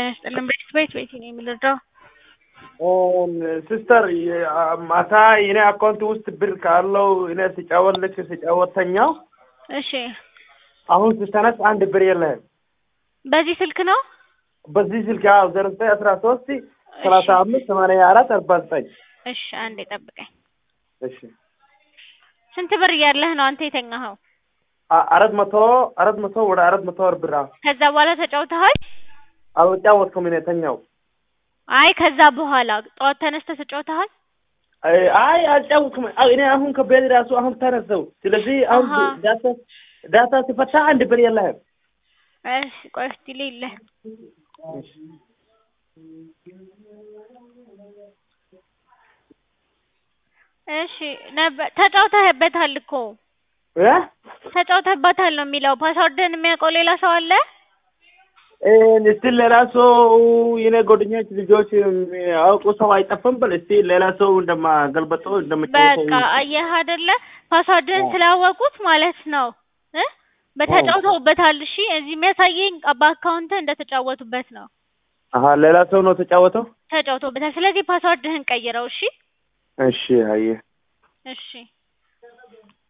ጤና ይስጥልን ቤት ቤት ቤት ነው የምንረዳው። ሲስተር ማታ የኔ አካውንት ውስጥ ብር ካለው እኔ ስጫወት ልክ ስጫወት ተኛው። እሺ አሁን ስተነስ አንድ ብር የለህም። በዚህ ስልክ ነው? በዚህ ስልክ ያው ዘሮ ዘጠኝ አስራ ሶስት ሰላሳ አምስት ሰማንያ አራት አርባ ዘጠኝ እሺ አንዴ ጠብቀኝ። እሺ ስንት ብር እያለህ ነው አንተ የተኛኸው? አ- አራት መቶ አራት መቶ ወደ አራት መቶ ወር ብር ከዛ በኋላ ተጫውተሃል? አልጫወትኩም እኔ ተኛው። አይ ከዛ በኋላ ጠዋት ተነስተህ ተጫውተሃል? አይ አይ አልጫወትኩም። አይ እኔ አሁን ከቤት ራሱ አሁን ተነሳው። ስለዚህ አሁን አሃ። ዳታ ዳታ ሲፈታ አንድ ብር የለህም። እሺ ቆይ እስቲ ልይልህ። እሺ ነበር ተጫውተህበታል እኮ እ ተጫውተህበታል ነው የሚለው። ፓስወርድህን የሚያውቀው ሌላ ሰው አለ? እስቲ ሌላ ሰው የኔ ጓደኞች ልጆች አውቁ ሰው አይጠፋም። በል እስቲ ሌላ ሰው እንደማገልበጠው እንደምጫወተው በቃ አየህ አይደለ ፓስዋርድህን ስላወቁት ማለት ነው እ በተጫውተውበታል። እሺ እዚህ የሚያሳየኝ በአካውንት እንደተጫወቱበት ነው። አሀ ሌላ ሰው ነው ተጫወተው። ተጫውተውበታል። ስለዚህ ፓስዋርድህን ቀይረው። እሺ እሺ አየህ እሺ